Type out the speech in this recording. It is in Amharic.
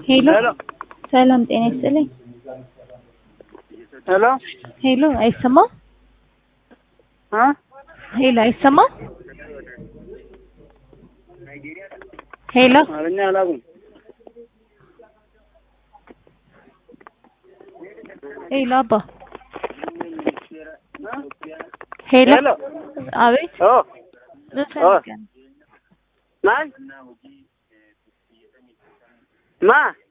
ሄሎ ሄሎ ሰላም ጤና ይስጥልኝ። ሄሎ ሄሎ አይሰማም? እ ሄሎ አይሰማም? ሄሎ አማርኛ አላውቅም። ሄሎ አባ ሄሎ ሄሎ አቤት ኦ ምን ፈልገህ ነው? ማን ማ